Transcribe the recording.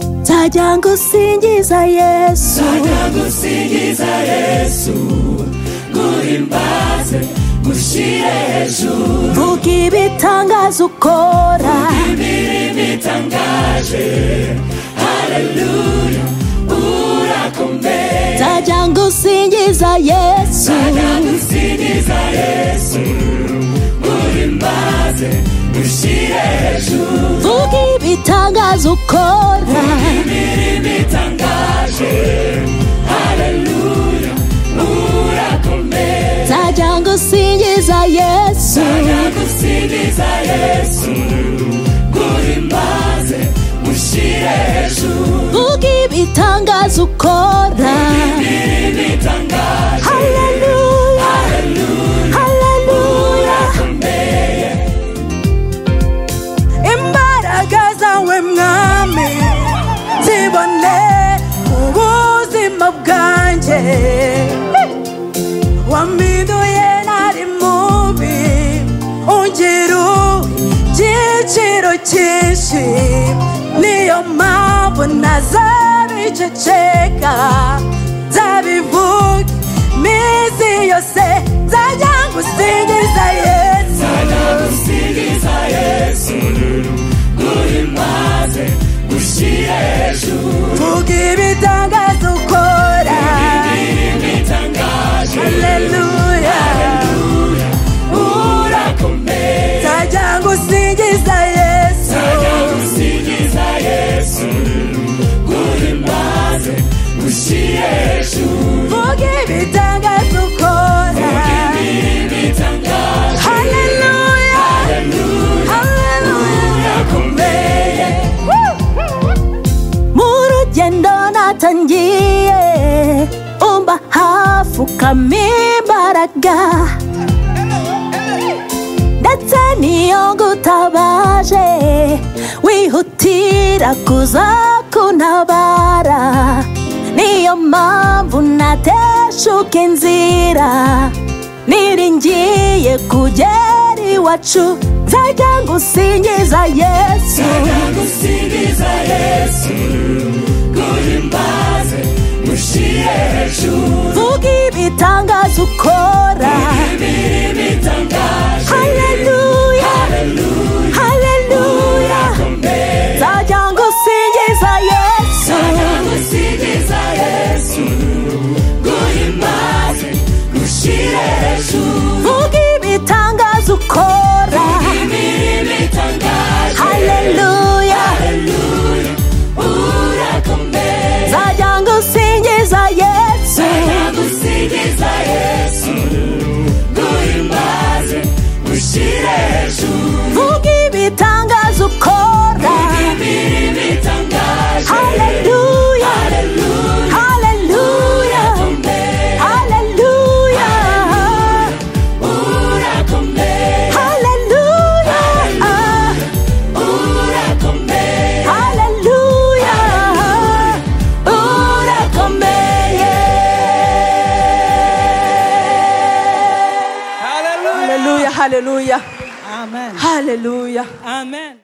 nzajya ngusingiza yesu nzajya gusingiza yesu guhimbaze mushyire hejuru vuga ibitangazo ukora imirimo itangaje hareruya urakomeye nzajya ngusingiza yesu nzajya gusingiza yesu guhimbaze mushyire hejuru vuga ibitangazo ukora imirimo itangaje hareruya urakomeye nzajya ngusingiza yesu nzajya gusingiza yesu guhimbaze mushyire hejuru vuga ibitangazo ukora imirimo itangaje haleluya hareruya haleluya urakomeye imbaraga zawe mwami zibone ubuzima bwanjye wampinduye nari mubi ungira igiciro cyinshi niyo mpamvu ntazabiceceka zabivuga iminsi yose nzajya ngusingiza yesu nzajya gusingiza yesu guhimbaze mushyire hejuru vuga ibitangazo ukora imirimo itangaje haleluya urakomeye nzajya ngusingiza yesu nzajya gusingiza yesu guhimbaze mushyire hejuru vuga ibitangazo ukora imirimo itangaje haleluya haleluya urakomeye mu rugendo natangiye umba hafi ukamimbaraga ndetse niyo ngutabaje wihutira kuza kuntabara niyo mpamvu nateshuka inzira niringiye kugera iwacu nzajya ngusingiza yesu nzajya gusingiza yesu guhimbaze mushyire hejuru vuga ibitangazo ukora imirimo itangaje haleluya hareruya haleluya urakomeye nzajya ngusingiza yesu gusingiza yesu guhimbaze mushyire hejuru vuga ibitangazo ukora imirimo itangaje haleluya hareruya urakomeye nzajya ngusingiza yesu gusingiza yesu guhimbaze mushyire hejuru vuga ibitangazo ukora imirimo itangaje haleluya hareruya haleluya urakomeye haleluya urakomeye haleluya urakomeye haleluya urakomeye Hallelujah. haleluya haleluya Amen. haleluya Amen.